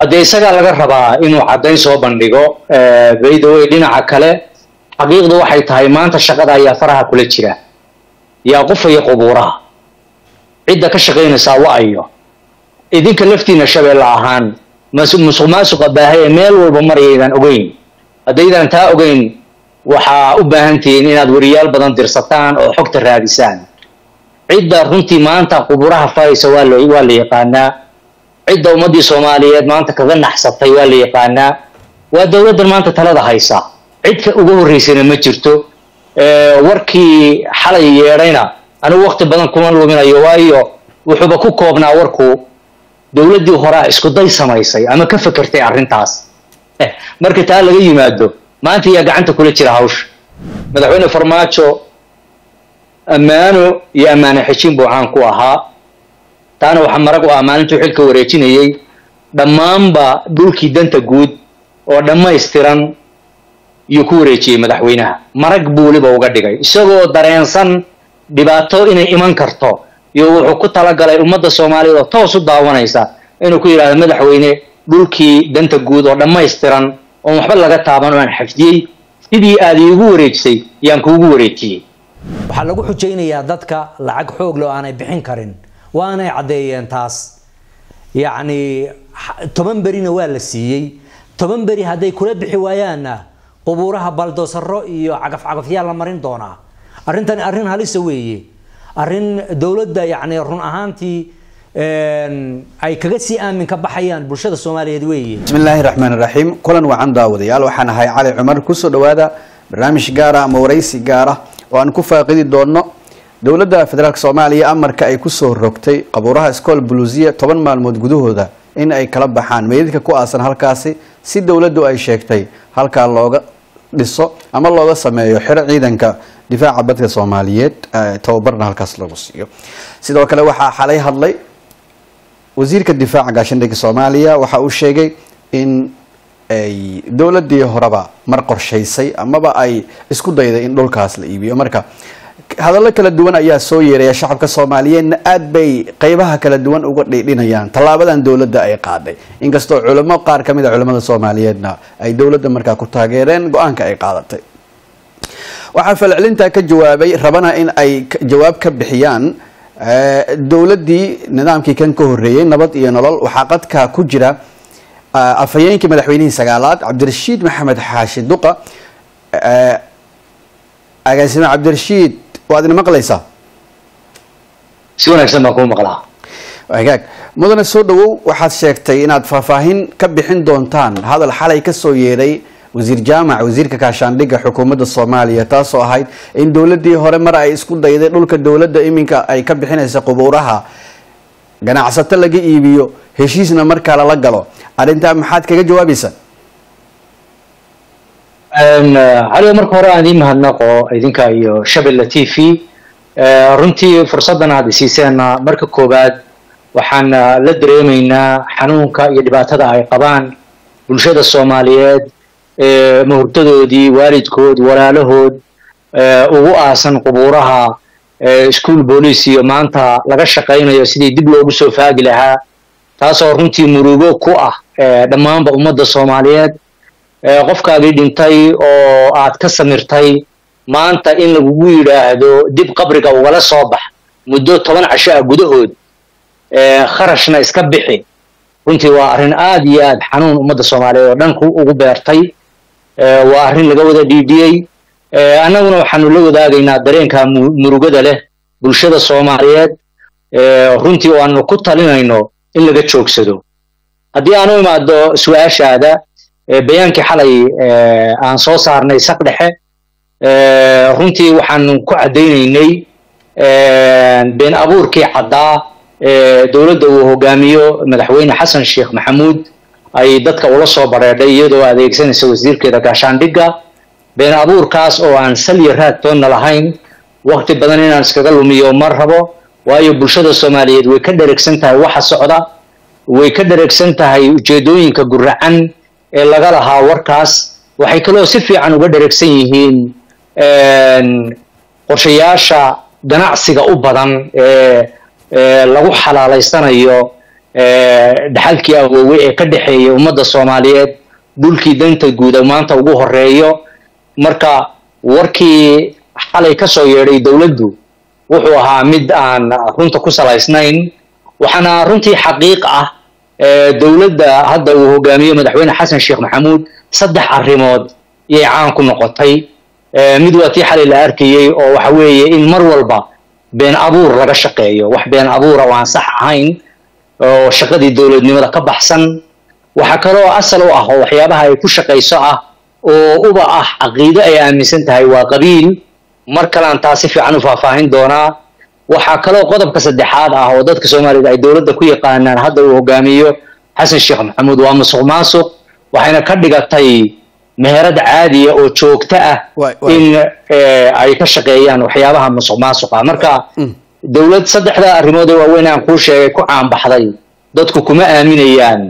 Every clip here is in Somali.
haddee isagaa laga rabaa inuu caddayn soo bandhigo baydawey dhinaca kale xaqiiqdu waxay tahay maanta shaqada ayaa faraha kula jira yaa qufaya qubuuraha cidda ka shaqaynaysaa wa-ayo idinka laftiina shabeelle ahaan musuq maasuqa baahay ee meel walba marayaydaan ogeyn haddaydaan taa ogeyn waxaa u baahan tihiin inaad weriyaal badan dirsataan oo xogta raadisaan cidda runtii maanta quburaha faraysa waa la waa la yaqaanaa cidda ummaddii soomaaliyeed maanta kaga naxsatay waa la yaqaanaa waa dowladdan maanta talada haysa cidka ugu horreysayna ma jirto warkii xalay yeedhayna anigu waqti badan kuma luminayo waayo wuxuuba ku koobnaa warku dowladdii horaa isku day samaysay ama ka fekertay arrintaas marka taa laga yimaado maanta yaa gacanta kula jira hawsha madaxweyne farmaajo ammaano iyo ammaane xejin buu caan ku ahaa taana waxaa marag u ah maalintuu xilka wareejinayay dhammaanba dhulkii danta guud oo dhammaystiran yuu ku wareejiyey madaxweynaha marag buu weliba uga dhigay isagoo dareensan dhibaato inay iman karto iyo wuxuu ku talagalay ummadda soomaaliyeed oo toos u daawanaysa inuu ku yidhahdo madaxweyne dhulkii danta guud oo dhammaystiran oon waxba laga taaban oo aan xafdiyey sidii aad iigu wareejisay yaan kuugu wareejiyey waxaa lagu xujaynayaa dadka lacag xoog leh oo aanay bixin karin waanay caddeeyeen taas yacni toban berina waa la siiyey toban beri hadday kula bixi waayaanna qubuuraha baldoosaro iyo cagafcagafyaa la marin doonaa arrintani arrin halisa weeye arrin dowladda yacni run ahaantii ay kaga sii aamin ka baxayaan bulshada soomaaliyeed weeye bismi illaahi raxmaan raxiim kulan wacan daawadayaal waxaan ahay cali cumar kusoo dhawaada barnaamij gaara ama waraysi gaara oo aan ku faaqidi doono dowladda federaalk soomaaliya amarka ay kusoo rogtay qabuuraha iskool buluusiya toban maalmood gudahooda in ay kala baxaan meydadka ku aasan halkaasi si dowladdu ay sheegtay halkaa looga dhiso ama looga sameeyo xero ciidanka difaaca badka soomaaliyeed tababarna halkaas lagu siiyo sidoo kale waxaa xalay hadlay wasiirka difaaca gaashaandhigga soomaaliya waxa uu sheegay in ay dowladii horeba mar qorshaysay amaba ay isku dayday in dhulkaas la iibiyo marka hadallo kala duwan ayaa soo yeeraya shacabka soomaaliyeedna aad bay qeybaha kala duwan uga dhidhinayaan tallaabadan dowladda ay qaaday inkastoo culimo qaar ka mid a culimada soomaaliyeedna ay dowladda markaa ku taageereen go-aanka ay qaadatay waxaa falcelintaa ka jawaabay rabana in ay jawaab ka bixiyaan dowladdii nidaamkii kan ka horreeyey nabad iyo nolol waxaa qadka ku jira afhayeenkii madaxweynihii sagaalaad cabdirashiid maxamed xaashi duqa agaasime cabdirashiid waad ina maqlaysaa si wanaagsan baan kuu maqlaa hagaag mudane soo dhawow waxaad sheegtay inaad faahfaahin ka bixin doontaan hadal xalay kasoo yeeray wasiir jaamac wasiirka kaashaandhigga xukuumadda soomaaliya taasoo ahayd in dowladii hore mar ay isku dayday dhulka dowladda iminka ay ka bixinaysa qubuuraha ganacsato laga iibiyo heshiisna markaa lala galo arrintaa maxaad kaga jawaabaysaa caliga marka hore aan idiin mahadnaqo idinka iyo shabelle t v runtii fursaddan aad isiiseenna marka koowaad waxaan la dareemaynaa xanuunka iyo dhibaatada ay qabaan bulshada soomaaliyeed mahurtadoodii waalidkood walaalahood ugu aasan qubuuraha ischool boolice iyo maanta laga shaqaynayo sidii dib loogu soo faagi lahaa taasoo runtii murugo ku ah dhammaanba ummadda soomaaliyeed qofkaagii dhintay oo aad ka samirtay maanta in lagugu yidhaahdo dib qabriga ugala soo bax muddo toban casho ah gudahood kharashna iska bixi runtii waa arrin aad iyo aad xanuun ummadda soomaaliyeed oo dhan ugu beertay waa arrin laga wada dhiidhiyey annaguna waxaanu la wadaagaynaa dareenka murugada leh bulshada soomaaliyeed runtii oo aanu ku talinayno in laga joogsado haddii aan u imaado su-aashaada bayaankii xalay aan soo saarnay saq dhexe runtii waxaanu ku caddaynaynay been abuurkii caddaa dowladda uu hogaamiyo madaxweyne xasan sheekh maxamuud ay dadka ula soo bareedhay iyadoo adeegsanaysa wasiirkeeda gaashaandhigga been abuurkaas oo aan salya raad toonna lahayn waqti badan inaan iskaga lumiyo ma rabo waayo bulshada soomaaliyeed way ka dheregsan tahay waxa socda way ka dheregsan tahay ujeedooyinka guracan ee laga lahaa warkaas waxay kaloo si fiican uga dheregsan yihiin qorshayaasha ganacsiga u badan ee lagu xalaalaysanayo dhaxalkii awoowe ee ka dhexeeya ummadda soomaaliyeed dhulkii danta guuda maanta ugu horeeyo marka warkii xalay ka soo yeedhay dowladdu wuxuu ahaa mid aan runta ku salaysnayn waxaana runtii xaqiiq ah dowladda hadda uu hogaamiyo madaxweyne xasan sheekh maxamuud saddex arrimood iyay caan ku noqotay mid waa tii xalay la arkayey oo waxa weeye in mar walba been abuur laga shaqeeyo wax been abuura oo aan sax ahayn oo shaqadii dowladnimada ka baxsan waxaa kaloo asal u ah oo waxyaabaha ay ku shaqayso ah oo uba ah caqiido ay aaminsan tahay waa qabiil mar kalean taa si fiican u faahfaahin doonaa waxaa kaloo qodobka saddexaad ah oo dadka soomaaliyed ay dowladda ku yaqaanaan hadda uu hogaamiyo xasan sheekh maxamuud waa musuq maasuq waxayna ka dhigatay meherad caadiya oo joogto ah in ay ka shaqeeyaan waxyaabaha musuq maasuqa marka dowlad saddexda arrimood ee waaweyn aan kuu sheegay ku caanbaxday dadku kuma aaminayaan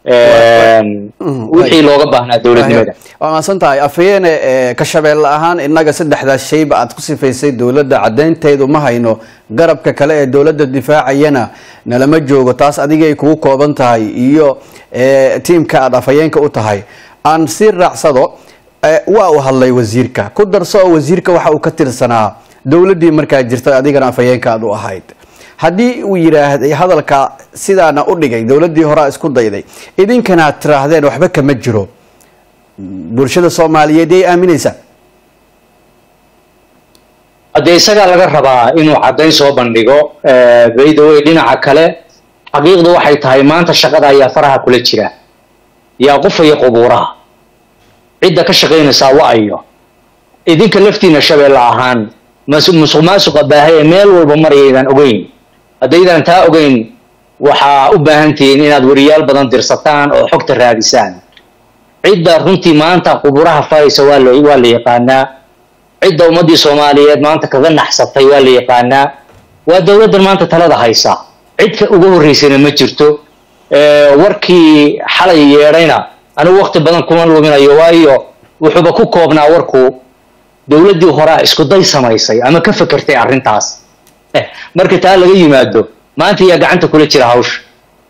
wixii looga baahnaa dowladnimada waa maasan tahay afhayeene ka shabeelle ahaan innaga saddexdaas shayba aad ku sifaysay dowladda caddaynteedu ma hayno garabka kale ee dowladda difaacayana nalama joogo taas adigay kugu kooban tahay iyo tiimka aad afhayeenka u tahay aan si raacsado waa uu hadlay wasiirka ku darso oo wasiirka waxa uu ka tirsanaa dowladdii markaa jirtay adigana afhayeenka aad u ahayd haddii uu yidhaahday hadalka sidaana u dhigay dowladdii horea isku dayday idinkana aad tiraahdeen waxba kama jiro bulshada soomaaliyeed yay aaminaysaa haddee isagaa laga rabaa inuu caddayn soo bandhigo baydawey dhinaca kale xaqiiqdu waxay tahay maanta shaqada ayaa faraha kula jira yaa qufaya qubuuraha cidda ka shaqaynaysaa wa-ayo idinka laftiina shabeelle ahaan musuq maasuqa baahay ee meel walba marayaydaan ogeyn haddaydaan taa ogeyn waxaa u baahan tihiin inaad weriyaal badan dirsataan oo xogta raadisaan cidda runtii maanta quburaha faraysa waa la waa la yaqaanaa cidda ummaddii soomaaliyeed maanta kaga naxsatay waa la yaqaanaa waa dowladdan maanta talada haysa cidka ugu horreysayna ma jirto warkii xalay yeedhayna anigu waqti badan kuma luminayo waayo wuxuuba ku koobnaa warku dowladdii horaa isku day samaysay ama ka fekertay arrintaas marka taa laga yimaado maanta yaa gacanta kula jira hawsha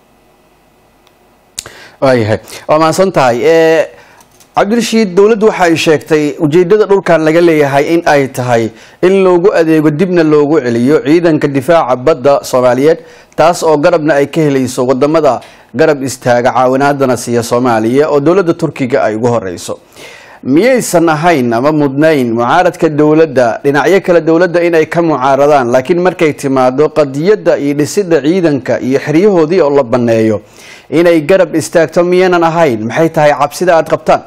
waayahay waa mahadsan tahay cabdirashiid dowladdu waxa ay sheegtay ujeedada dhulkan laga leeyahay in ay tahay in loogu adeego dibna loogu celiyo ciidanka difaaca badda soomaaliyeed taas oo garabna ay ka helayso wadamada garab istaaga caawinaadana siiya soomaaliya oo dowladda turkiga ay ugu horeyso miyaysan ahayn ama mudnayn mucaaradka dowladda dhinacyo kale dowladda inay ka mucaaradaan laakiin markay timaado qadiyadda iyo dhisida ciidanka iyo xeryahoodii oo la banneeyo inay garab istaagto miyanan ahayn maxay tahay cabsida aada qabtaan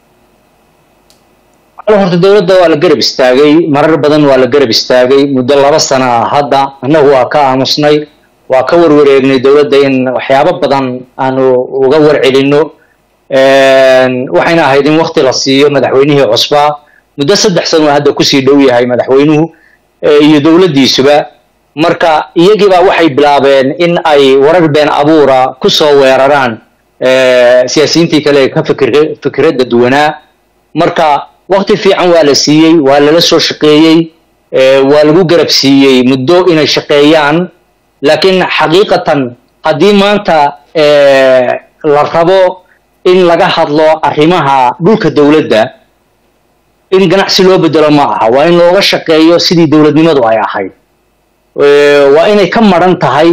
horta dowladda waa la garab istaagay marar badan waa la garab istaagay muddo laba sana ah hadda annagu waa ka aamusnay waa ka warwareegnay dowladda in waxyaabo badan aanu uga warcelino waxayna ahayd in wakti la siiyo madaxweynihii cusbaa muddo saddex sano hadda kusii dhow yahay madaxweynuhu iyo dowladdiisuba marka iyagiibaa waxay bilaabeen in ay warar been abuura ku soo weeraraan siyaasiyiintii kale ee ka fikir fikradda duwanaa marka wakti fiican waa la siiyey waa lala soo shaqeeyey waa lagu garab siiyey muddo inay shaqeeyaan laakiin xaqiiqatan haddii maanta la rabo in laga hadlo arrimaha dhulka dowladda in ganacsi loo bedelo ma aha waa in looga shaqeeyo sidii dowladnimadu ay ahayd waa inay ka maran tahay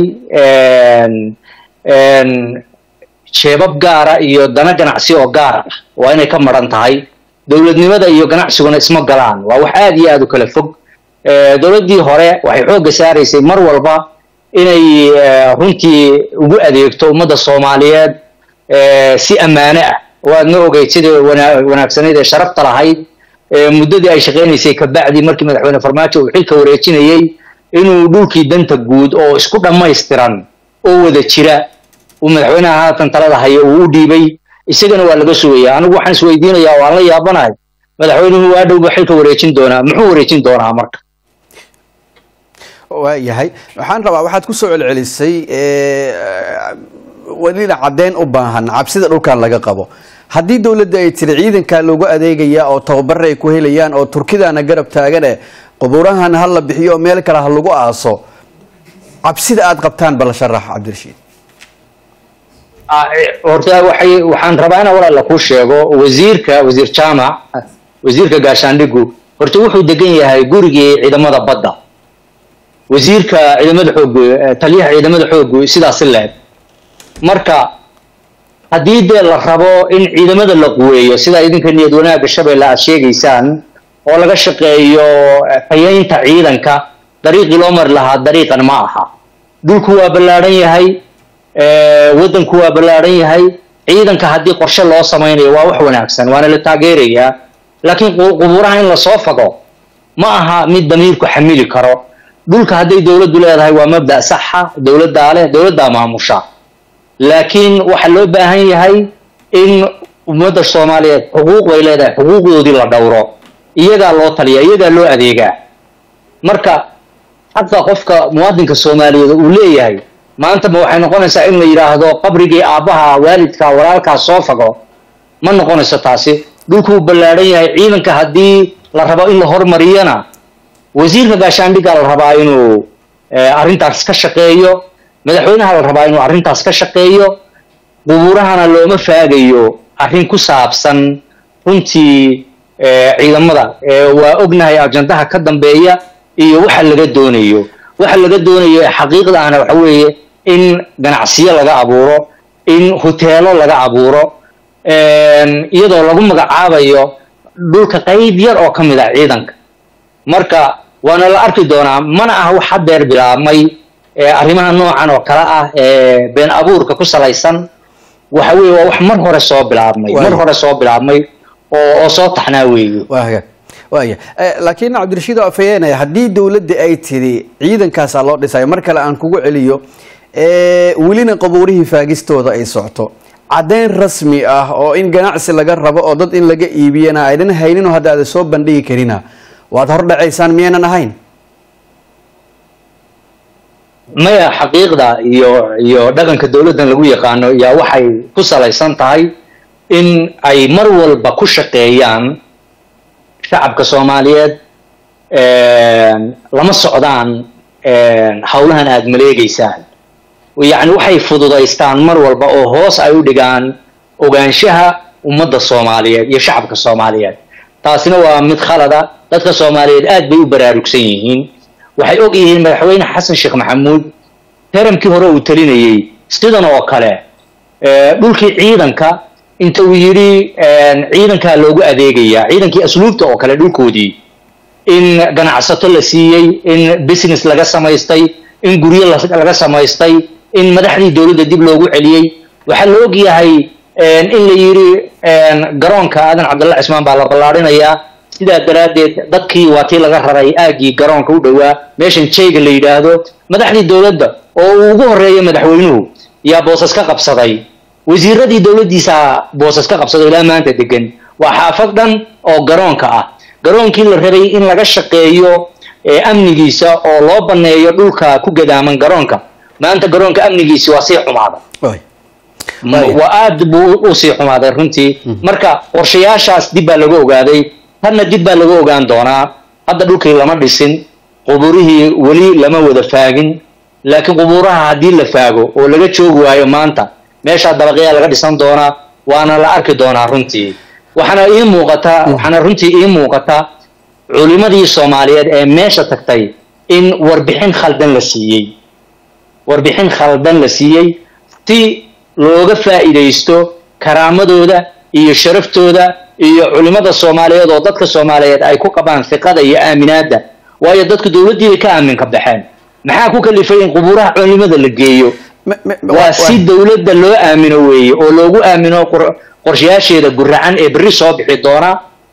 jeebab gaara iyo dana ganacsi oo gaar ah waa inay ka maran tahay dowladnimada iyo ganacsiguna isma galaan waa wax aad iyo aad u kala fog dowladdii hore waxay xoogga saaraysay mar walba inay runtii ugu adeegto ummadda soomaaliyeed si ammaane ah waadna ogeyd sidai wanaagsanayd ee sharafta lahayd muddadii ay shaqaynaysay kabacdi markii madaxweyne farmaajo uu xilka wareejinayey inuu dhulkii danta guud oo isku dhammaystiran oo wada jira uu madaxweynaha haatan talada hayo uu u dhiibay isagana waa laga sugaya anigu waxaan isweydiinayaa waan la yaabanahay madaxweynuhu waa dhowba xilka wareejin doonaa muxuu wareejin doonaa marka waayahay waxaan rabaa waxaad kusoo celcelisay welina caddeyn u baahan cabsida dhulkan laga qabo haddii dowladda ay tiri ciidankaa loogu adeegaya oo tababare ay ku helayaan oo turkidana garab taagane qubuurahan ha la bixiyo oo meel kale ha lagu aaso cabsida aada qabtaan bal sharax cabdirashiid ah, eh, horta waxay waxaan rabaa inaan walaal kuu sheego wasiirka wasiir jaamac wasiirka gaashaandhigu horta wuxuu degan yahay gurigii ciidamada badda wasiirka ciidamada xoogu eh, taliyaha ciidamada xoogu sidaasi leeg marka haddii dee la rabo in ciidamada la quweeyo sida idinka niyad wanaagga shabeelle aad sheegaysaan oo laga shaqeeyo eh, tayaynta ciidanka dariiqii loo mari lahaa dariiqan ma aha dhulku waa ballaadhan yahay eh, waddanku waa ballaadhan yahay ciidanka haddii qorshe loo samaynayo waa wax wanaagsan waana la taageerayaa laakiin qu- qubuuraha in lasoo fago ma aha mid damiirku xamili karo dhulka hadday dowladdu leedahay waa mabda saxa dowladdaa leh dowladdaa maamusha laakiin waxaa loo baahan yahay in ummadda soomaaliyeed xuquuq bay leedahay xuquuqdoodii la dhowro iyagaa loo taliya iyagaa loo adeegaa marka xaqa qofka muwaadinka soomaaliyeed uu leeyahay maanta ma waxay noqonaysaa in la yidhaahdo qabrigii aabbaha waalidka walaalkaa soo fago ma noqonayso taasi dhulkuu ballaadhan yahay ciidanka haddii la rabo in la hormariyana wasiirka gaashaandhiggaa la rabaa inuu eh, arrintaas ka shaqeeyo madaxweynaha la rabaa inuu arrintaas ka shaqeeyo qubuurahana looma faagayo arrin ku saabsan runtii eh, ciidamada Eh, waa ognahay ajandaha ka dambeeya iyo waxa laga doonayo waxa laga doonayo ee xaqiiqda ahna waxa weeye in ganacsiyo laga abuuro in huteelo laga abuuro een, iyadoo lagu magacaabayo dhulka qayb yar oo ka mid ah ciidanka marka waana la arki doonaa mana aha wax hadeer bilaabmay ee arrimaha noocan oo kale ah ee been abuurka ku salaysan waxa weeye waa wax mar hore soo bilaabmay Waayo. mar hore soo bilaabmay oo oo soo taxnaa weeye waa hagaag waaya Eh, laakiin cabdirashiid oo afhayeenaya haddii dowladda ay tidhi ciidankaasaa loo dhisayo mar kale aan kugu celiyo eh, welina qabuurihii faagistooda ay socto caddayn rasmi ah oo in ganacsi laga rabo oo dad in laga iibiyana aydan hayninoo hadda aada soo bandhigi karina waad hordhacaysaan miyaynan ahayn maya xaqiiqda iyo iyo dhaqanka dowladdan lagu yaqaano yaa waxay ku salaysan tahay in ay mar walba ku shaqeeyaan shacabka soomaaliyeed lama socdaan howlahan aada maleegeysaan yacni waxay fududaystaan mar walba oo hoos ay u dhigaan ogaanshaha ummadda soomaaliyeed iyo shacabka soomaaliyeed taasina waa mid khalada dadka soomaaliyeed aad bay u baraarugsan yihiin waxay og yihiin madaxweyne xasan sheekh maxamuud taramkii hore uu talinayey sidan oo kale dhulkii ciidanka inta uu yidhi ciidankaa loogu adeegayaa ciidankii asluubta oo kale dhulkoodii in ganacsato la siiyey in business laga samaystay in guryo laga samaystay in madaxdii dowladda dib loogu celiyey waxaa la og yahay in la yidhi garoonka aadan cabdalla cismaan baa la ballaarinayaa sidaa daraaddeed dadkii waa tii laga raray aaggii garoonka u dhowaa meeshan jayga la yidhaahdo madaxdii dowladda oo uu ugu horreeya madaxweynuhu yaa boosas ka qabsaday wasiiradii dowladdiisaa boosas ka qabsaday ilaa maanta degan waa xaafad dhan oo garoonka ah garoonkii la rabay in laga shaqeeyo amnigiisa oo loo banneeyo dhulka ku gadaaman garoonka maanta garoonka amnigiisi waa sii xumaaday waa aad buu u sii xumaaday runtii marka qorshayaashaas dib baa laga ogaaday tanna dib baa laga ogaan doonaa hadda dhulkii lama dhisin qubuurihii weli lama wada faagin laakiin qubuuraha haddii la faago oo laga joogi waayo maanta meeshaa dabaqyaa laga dhisan doonaa waana la arki doonaa runtii waxaana ii muuqataa waxaana runtii ii muuqata culimadii soomaaliyeed ee meesha tagtay in warbixin khaldan la siiyey warbixin khaldan la siiyey si looga faa'iidaysto karaamadooda iyo sharaftooda iyo culimada soomaaliyeed oo dadka soomaaliyeed ay ku qabaan fiqada iyo aaminaadda waayo dadku dowladdiibay ka aaminka baxeen maxaa ku kalifay in qubuuraha culimada la geeyo waa si dowladda loo aamino weeye oo loogu aamino qorshayaasheeda guracan ee berri soo bixi doona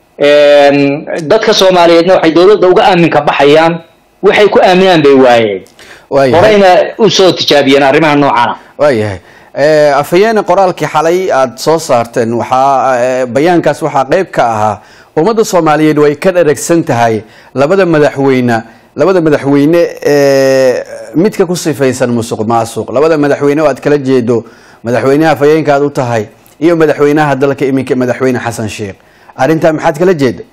dadka soomaaliyeedna waxay dowladda uga aaminka baxayaan waxay ku aaminaan bay waayeen horeyna usoo tijaabiyeen arrimaha noocana waayahay afhayeene qoraalkii xalay aada soo saarteen waxaa bayaankaas waxaa qeyb ka ahaa ummadda soomaaliyeed way ka dharagsan tahay labada madaxweyne labada madaxweyne ee midka ku sifaysan musuq maasuq labada madaxweyne oo aad kala jeedo madaxweynaha afhayeenka aad u tahay iyo madaxweynaha dalka iminka madaxweyne xasan sheekh arrintaa maxaad kala jeeda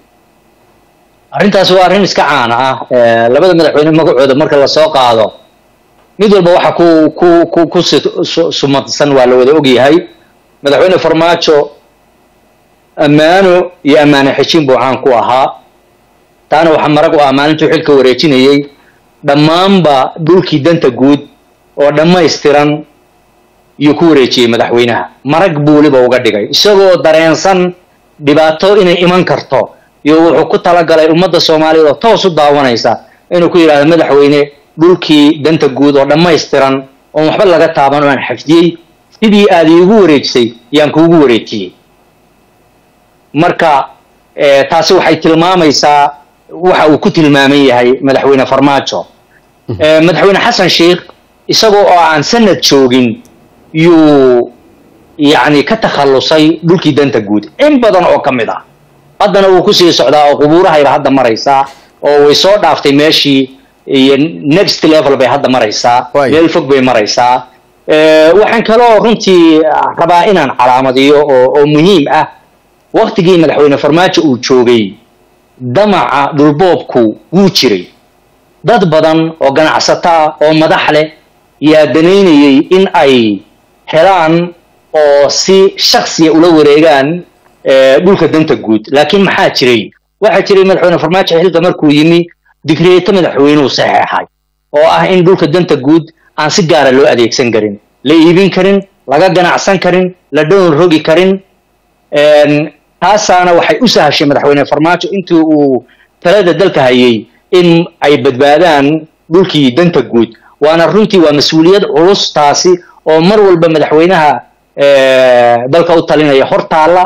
arrintaas waa arrin iska caana ah labada madaxweyne magacooda marka lasoo qaado mid walba waxa ku ku ku ku sumadsan waa la wada ogyahay madaxweyne farmaajo ammaano iyo ammaane xejin buu caan ku ahaa taana waxaa marag u ah maalintuu xilka wareejinayey dhammaanba dhulkii danta guud oo dhammaystiran yuu ku wareejiyey madaxweynaha marag buu weliba uga dhigay isagoo dareensan dhibaato inay iman karto iyo wuxuu ku talagalay ummadda soomaaliyeed oo toos u daawanaysa inuu ku yidhahdo madaxweyne dhulkii danta guud oo dhammaystiran oon waxba laga taaban oo aan xafdiyey sidii aad iigu wareejisay yaan kuugu wareejiyey marka taasi waxay tilmaamaysaa waxa uu ku tilmaaman yahay madaxweyne farmaajo madaxweyne xasan sheikh isagoo oo aan sanad joogin yuu yacni ka takhallusay dhulkii danta guud in badan oo ka mid ah haddana wuu kusii socdaa oo qubuurahayba hadda maraysaa oo way soo dhaaftay meeshii iyo next level bay hadda maraysaa meel fog bay maraysaa waxaan kaloo runtii rabaa inaan calaamadiyo oo oo muhiim ah waktigii madaxweyne farmaajo uu joogay damaca dhulboobku wuu jiray dad badan oo ganacsataa oo madax leh yaa danaynayay in ay helaan oo si shaksiya ula wareegaan dhulka danta guud laakiin maxaa jiray waxaa jiray madaxweyne farmaajo xilka markuu yimi digreeto madaxweynuhu saxeexay oo ah in dhulka danta guud aan si gaara loo adeegsan karin la iibin karin laga ganacsan karin la dhowr rogi karin taasaana waxay u sahashay madaxweyne farmaajo intii uu talada dalka hayay in ay badbaadaan dhulkii danta guud waana runtii waa mas-uuliyad culus taasi oo mar walba madaxweynaha dalka u talinaya hortaalla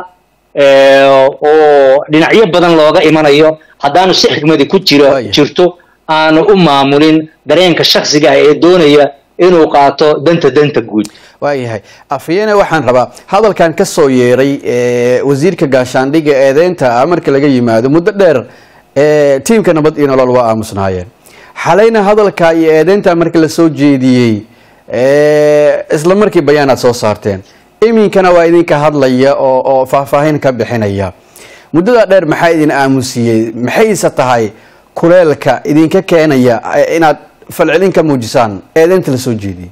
oo dhinacyo badan looga imanayo haddaanu si xikmadi ku jiro jirto aanu u maamulin dareenka shaksiga ah ee doonaya inuu qaato danta danta guud waayahay afyeene waxaan rabaa hadalkan ka soo yeeray wasiirka gaashaandhigga eedeynta marka laga yimaado muddo dheer tiimka nabad iyo nolol waa aamusnaayeen xalayna hadalka iyo eedeynta marka la soo jeediyey isla markii bayaanaad soo saarteen iminkana waa idinka hadlaya oo oo faahfaahin ka bixinaya muddada dheer maxaa idin aamusiyey maxayse tahay kuleelka idinka keenaya inaad falcelin ka muujisaan eedeynta la soo jeediyey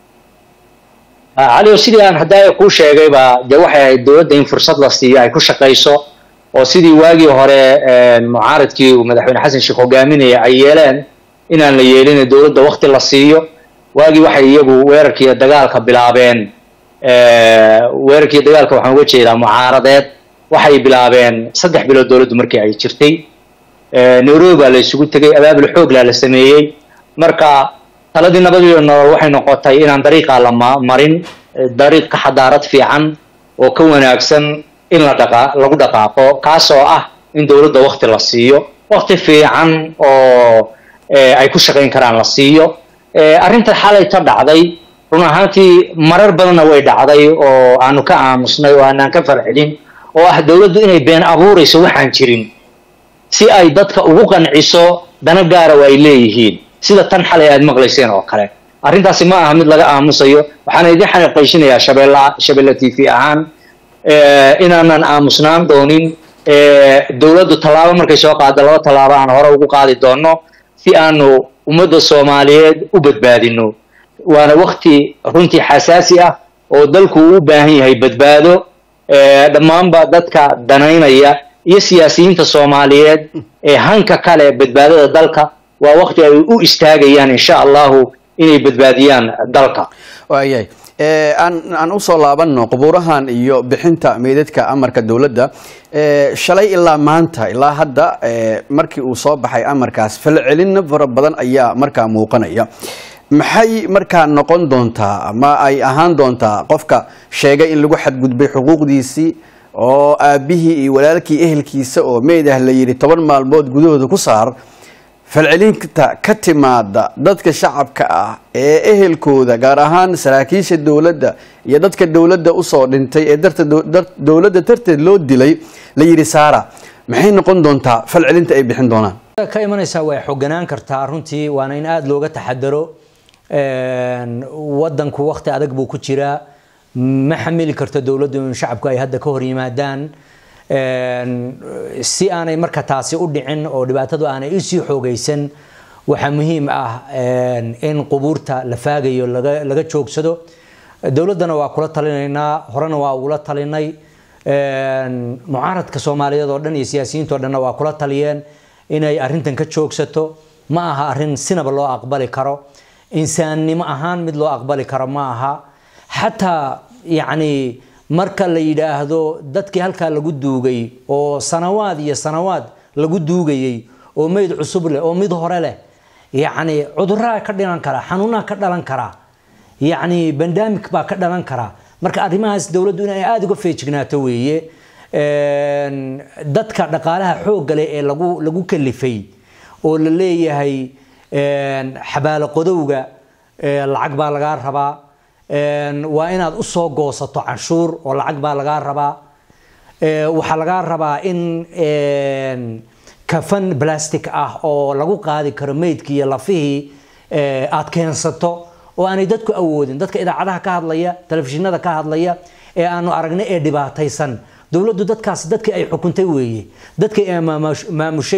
cali sidii aan haddaa kuu sheegayba dee waxay ahayd dowladda in fursad la siiyo ay ku shaqayso oo sidii waagii hore mucaaradkii uu madaxweyne xasan sheekh hogaaminaya ay yeeleen inaan la yeelin dowladda wakti la siiyo waagii waxay iyagu weerarkiiyo dagaalka bilaabeen weerarkiiyo dagaalka waxaan uga jeedaa mucaaradeed waxay bilaabeen saddex bilood dowladdu markii ay jirtay nairobi baa la isugu tegay abaabul xooglaa la sameeyey marka taladii nabad iyo nolol waxay noqotay inaan dariiqaa la marin dariiq ka xadaarad fiican oo ka wanaagsan in la dhaqa lagu dhaqaaqo kaasoo ah in dowladda wakti la siiyo wakti fiican oo ay ku shaqayn karaan la siiyo arrinta xalay ka dhacday run ahaantii marar badanna way dhacday oo aanu ka aamusnay oo aanaan ka farxidin oo ah dowladdu inay been abuurayso waxaan jirin si ay dadka ugu qanciso dana gaara oo ay leeyihiin sida tan xalay aad maqlayseen oo kale arrintaasi ma aha mid laga aamusayo waxaana idin xaqiiqayshinayaa shabeella shabeella t v ahaan inaanan aamusnaan doonin dowladdu tallaabo markay soo qaado laba tallaabo aan hore ugu qaadi doonno si aanu ummadda soomaaliyeed u badbaadino waana wakti runtii xasaasi ah oo dalku uu u baahan yahay badbaado dhammaanba dadka danaynaya iyo siyaasiyiinta soomaaliyeed ee hanka kale badbaadada dalka waa wakti ay u istaagayaan insha allahu inay badbaadiyaan dalka waayahay aan aan usoo laabano qubuurahan iyo bixinta meydadka amarka dowladda shalay ilaa maanta ilaa hadda markii uu soo baxay amarkaas falcelino fara badan ayaa markaa muuqanaya maxay markaa noqon doontaa ama ay ahaan doontaa qofka sheegay in lagu xadgudbay xuquuqdiisii oo aabihii iyo walaalkii ehelkiisa oo meyd ah la yidhi toban maalmood gudahooda ku saar falcelinta ka timaada dadka shacabka ah ee ehelkooda gaar ahaan saraakiisha dowladda iyo dadka dowladda usoo dhintay ee darta dowladda darteed loo dilay la yidhi saara maxay noqon doontaa falcelinta ay bixin doonaan ka imanaysaa way xoganaan kartaa runtii waana in aada looga taxadaro wadanku wakti adag buu ku jiraa ma xamili karto dowladdu in shacabku ay hadda ka hor yimaadaan si aanay marka taasi u dhicin oo dhibaatadu aanay usii xoogaysan waxaa muhiim ah in qubuurta la faagayo laga laga joogsado dowladdana waa kula talinaynaa horena waa ugula talinay mucaaradka soomaaliyeed oo dhan iyo siyaasiyiinta o dhanna waa kula taliyeen inay arrintan ka joogsato ma aha arrin sinaba loo aqbali karo insaannimo ahaan mid loo aqbali karo ma aha xataa yacni marka la yidhaahdo dadkii halkaa lagu duugay oo sanawaad iyo sanawaad lagu duugayay oo meyd cusub leh oo mid hore leh yacni cudurraa ka dhilan kara xanuunaa ka dhalan kara yacni bandamik baa ka dhalan kara marka arrimahaas dowladdu inay aada uga feejignaato weeye dadka dhaqaalaha xoogga leh ee lagu lagu kalifay oo la leeyahay xabaalo qodowga lacag baa lagaa rabaa waa inaad usoo goosato canshuur oo lacag baa lagaa rabaa waxaa lagaa rabaa in kafan plastic ah oo lagu qaadi karo meydkii iyo lafihii aad keensato oo aanay dadku awoodin dadka idaacadaha ka hadlaya telefishinada ka hadlaya ee aanu aragnay ee dhibaataysan dowladdu dadkaas dadkii ay xukuntay weeye dadkii ay maamushay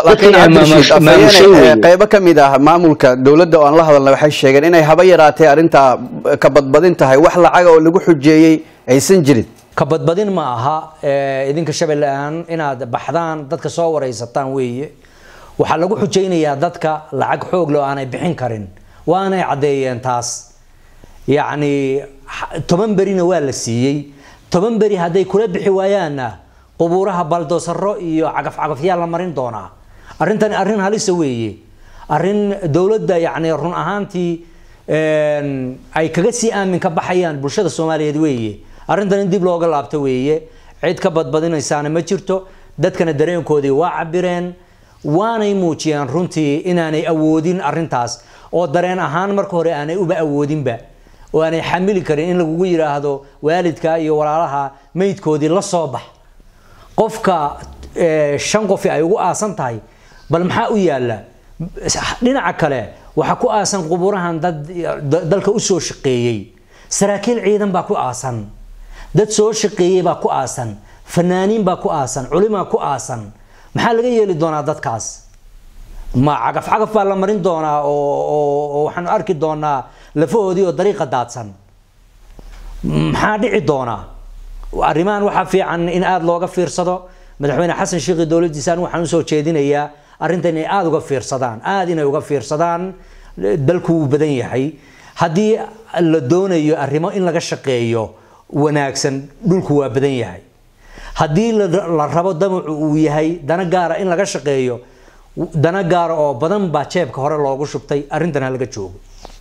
qeybo ka mid ah maamulka dowladda oo aan la hadalna waxay sheegeen inay haba yaraatee arrintaa ka badbadin tahay wax lacaga oo lagu xujeeyey aysan jirin ka badbadin ma aha idinka shabeelle ahaan inaad baxdaan dadka soo waraysataan weeye waxaa lagu xujaynayaa dadka lacag xoog leh oo aanay bixin karin waanay caddeeyeen taas yacni toban berina waa la siiyey toban beri hadday kula bixi waayaanna qubuuraha baldoosaro iyo cagafcagafyaa la marin doonaa arrintani arrin halisa weeye arrin dowladda yacni run ahaantii ay kaga sii aamin ka baxayaan bulshada soomaaliyeed weeye arrintan in dib looga laabto weeye cid ka badbadinaysaana ma jirto dadkana dareenkoodii waa cabireen waanay muujiyeen runtii inaanay awoodin arrintaas oo dareen ahaan marka hore aanay uba awoodinba oo aanay xamili karin in lagugu yidhaahdo waalidka iyo walaalaha meydkoodii la soo bax qofka shan qofi ay ugu aasan tahay bal maxaa u yaala dhinaca kale waxaa ku aasan qubuurahan dad dalka usoo shaqeeyey saraakiil ciidan baa ku aasan dad soo shaqeeyey baa ku aasan fanaaniin baa ku aasan culimaa ku aasan maxaa laga yeeli doonaa dadkaas ma cagaf cagaf baa la marin doonaa oo waxaanu arki doonaa lafahoodii oo dariiqa daadsan maxaa dhici doonaa arrimahan waxaa fiican in aada looga fiirsado madaxweyne xasan sheekhi dowladdiisaan waxaan usoo jeedinayaa arrintan inay aada uga fiirsadaan aada inay uga fiirsadaan dalku wuu badan yahay haddii la doonayo arrimo in laga shaqeeyo wanaagsan dhulku waa badan yahay haddii la rabo damacu uu yahay dana gaara in laga shaqeeyo dana gaara oo badan baa jeebka hore loogu shubtay arrintan ha laga joogo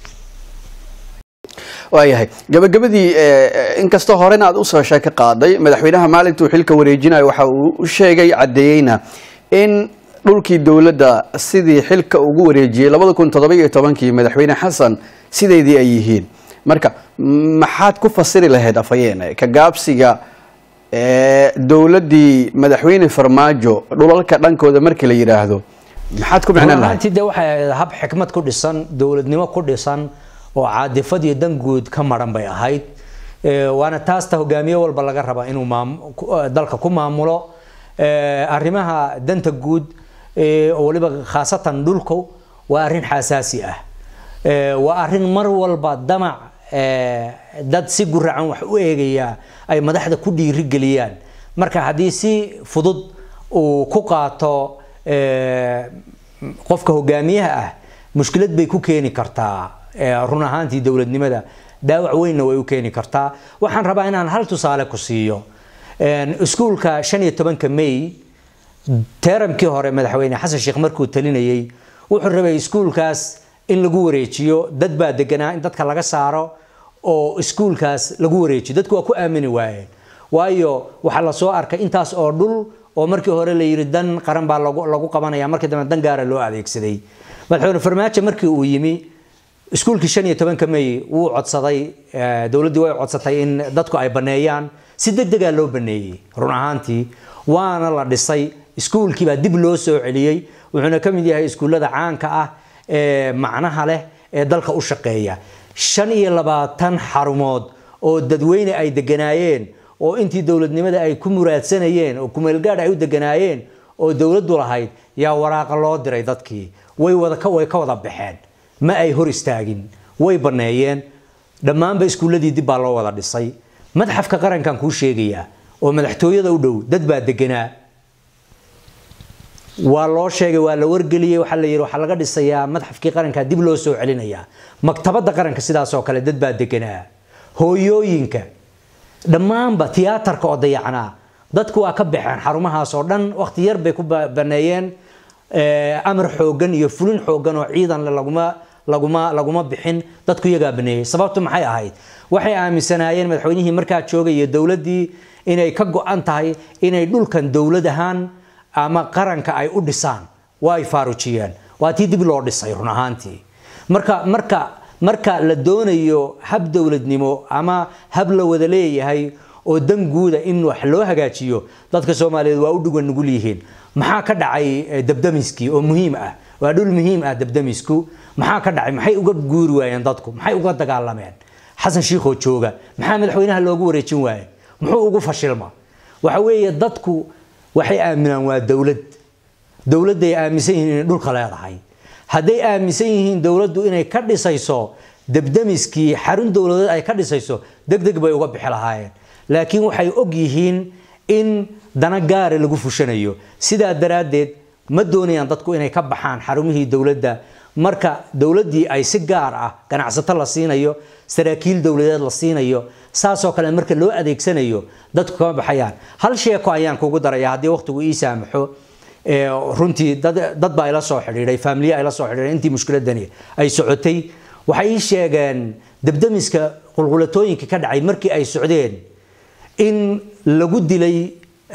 waayahay gabagabadii inkastoo horena aad usoo sheeko qaaday madaxweynaha maalintuu xilka wareejinayo waxa uu u sheegay caddeeyeyna in dhulkii dowladda sidii xilka ugu wareejiyey labada kun toddoba-iyo tobankii madaxweyne xasan sideedii ay yihiin marka maxaad ku fasiri lahayd afhayeen ka gaabsiga dowladdii madaxweyne farmaajo dhulalka dhankooda markii la yidhaahdo maxaad ku micnan lahayd de waxay ahayd hab xikmad ku dhisan dowladnimo ku dhisan oo caadifad iyo danguud ka maran bay ahayd waana taasta hogaamiye walba laga rabaa inuu dalka ku maamulo arrimaha danta guud oo waliba khaasatan dhulku waa arrin xasaasi ah waa arrin mar walba damac dad si guracan wax u eegaya ay madaxda ku dhiirigeliyaan marka haddii si fudud uu ku qaato qofka hogaamiyaha ah mushkilad bay ku keeni kartaa run ahaantii dowladnimada dhaawac weynna way u keeni kartaa waxaan rabaa inaan hal tusaale ku siiyo iskuulka shan iyo tobanka may teeramkii hore madaxweyne xasan sheekh markuu talinayay wuxuu rabay iskuulkaas in lagu wareejiyo dad baa deganaa in dadka laga saaro oo iskuulkaas lagu wareejiyo dadku waa ku aamini waayeen waayo waxaa lasoo arkay intaas oo dhul oo markii hore la yidhi dan qaran baa lagu qabanaya markii dambe dan gaara loo adeegsaday madaxweyne farmaajo markii uu yimi iskuulkii shan iyo tobanka may wuu codsaday dowladdii way codsatay in dadku ay baneeyaan si deg degaa loo baneeyey run ahaantii waana la dhisay iskuulkii baa dib loo soo celiyey wuxuuna ka mid yahay iskuullada caanka ah ee macnaha leh ee dalka u shaqeeya shan iyo labaatan xarumood oo dadweyne ay deganaayeen oo intii dowladnimada ay ku muraadsanayeen oo kumeelgaadh ay u deganaayeen oo dowladdu lahayd yaa waraaqa loo diray dadkii way wada ka way ka wada baxeen ma ay hor istaagin way baneeyeen dhammaanba iskuulladii dib baa loo wada dhisay madxafka qarankan kuu sheegayaa oo madaxtooyada u dhow dad baa deganaa waa loo sheegay waa la wargeliyey waxaa la yidhi waxaa laga dhisayaa madxafkii qaranka dib loo soo celinayaa maktabadda qaranka sidaasoo kale dad baa deganaa hooyooyinka dhammaanba tiyaatarka oo dayacnaa dadku waa ka baxeen xarumahaas oo dhan waqti yar bay ku baneeyeen amar xoogan iyo fulin xoogan oo ciidan laguma laguma laguma bixin dadku iyagaa baneeyey sababtu maxay ahayd waxay aaminsanaayeen madaxweynihii markaa joogay iyo dowladdii inay ka go-an tahay inay dhulkan dowlad ahaan ama qaranka ay u dhisaan waa ay faarujiyeen waa tii dib loo dhisay run ahaantii marka marka marka la doonayo hab dowladnimo ama hab la wada leeyahay oo dan guuda in wax loo hagaajiyo dadka soomaaliyeed waa u dhugan nugul yihiin maxaa ka dhacay dabdamiskii oo muhiim ah waa dhul muhiim ah dabdamisku maxaa ka dhacay maxay uga guuri waayeen dadku maxay uga dagaalameen xasan shiikhoo jooga maxaa madaxweynaha loogu wareejin waaye muxuu ugu fashilma waxa weeye dadku waxay aaminaan waa dowlad dowladday aaminsan yihiin inay dhulka leedahay hadday aaminsan yihiin dowladdu inay ka dhisayso dabdamiskii xarun dowladeed ay ka dhisayso deg deg bay uga bixi lahaayeen laakiin waxay og yihiin in dana gaara lagu fushanayo sidaa daraaddeed ma doonayaan dadku inay ka baxaan xarumihii dowladda marka dowladdii ay si gaar ah ganacsato la siinayo saraakiil dowladeed la siinayo saasoo kale marka loo adeegsanayo dadku kama baxayaan hal sheeko ayaan kugu daraya haddii waqtigu ii saamaxo runtii dad baa ila soo xidhiidhay faamiliye ay la soo xidhiidhay intii mushkiladani ay socotay waxay ii sheegeen dabdamiska qulqulatooyinka ka dhacay markii ay socdeen in lagu dilay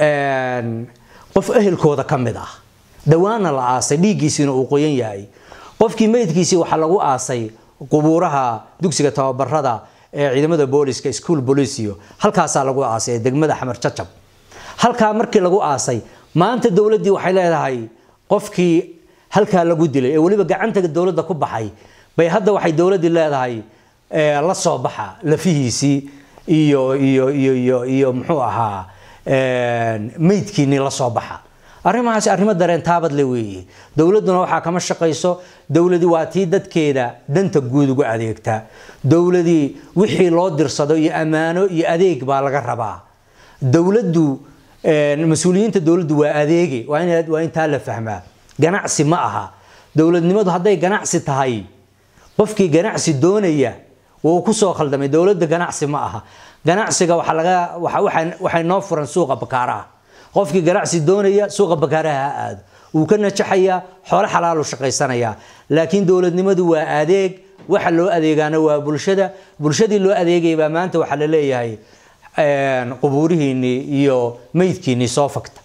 qof ehelkooda ka mid ah dhowaana la aasay dhiiggiisiina uu qoyan yahay qofkii meydkiisii waxaa lagu aasay qubuuraha dugsiga tababarada ee ciidamada booliska school policio halkaasaa lagu aasay degmada xamar jajab halkaa markii lagu aasay maanta dowladdii waxay leedahay qofkii halkaa lagu dilay ee weliba gacanta dowladda ku baxay bay hadda waxay dowladdii leedahay la soo baxa lafihiisii iyo iyo iyo iyo iyo muxuu ahaa meydkiinii la soo baxa arrimahaasi arrimo dareen taabadle weeye dowladduna waxaa kama shaqayso dowladii waa tii dadkeeda danta guud ugu adeegta dowladii wixii loo dirsado iyo ammaano iyo adeeg baa laga rabaa dowladdu mas-uuliyiinta dowladdu waa adeege waa in waa intaa la fahmaa ganacsi ma aha dowladnimadu hadday ganacsi tahay qofkii ganacsi doonaya wuu ku soo khaldamay dowladda ganacsi ma aha ganacsiga waxaa laga waxay noo furan suuqa bakaaraha qofkii ganacsi doonaya suuqa bakaaraha ha aado wuu ka najaxayaa xoolo xalaalu shaqaysanayaa laakiin dowladnimadu waa adeeg waxa loo adeegaana waa bulshada bulshadii loo adeegaya baa maanta waxaa la leeyahay qubuurihiinii iyo meydkiinii soo fagta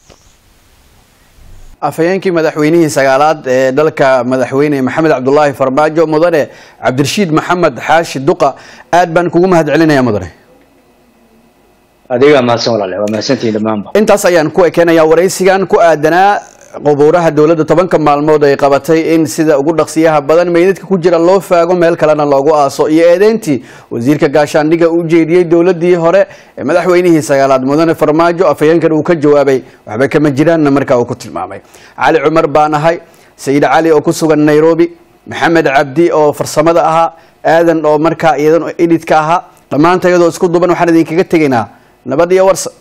afhayeenkii madaxweynihii sagaalaad ee dalka madaxweyne maxamed cabdulaahi farmaajo mudane cabdirashiid maxamed xaashi duqa aad baan kugu mahad celinaya mudane adigaa mahadsan walaale waa mahadsantihiin dhammaanba intaas ayaan ku ekeenayaa waraysigan ku aadanaa qubuuraha dowladda tobanka maalmood ay qabatay in sida ugu dhaqsiyaha badan meydadka ku jira loo faago meel kalena loogu aaso iyo eedeyntii wasiirka gaashaandhiga u jeediyey dowladii hore ee madaxweynihii sagaalaad mudane farmaajo afhayeenkan uu ka jawaabay waxba kama jiraanna markaa uu ku tilmaamay cali cumar baan ahay sayid cali oo ku sugan nairobi maxamed cabdi oo farsamada ahaa aadan oo markaa iyadan edidka ahaa dhammaanta iyadoo isku duban waxaan idinkaga tegaynaa nabad iyo warsa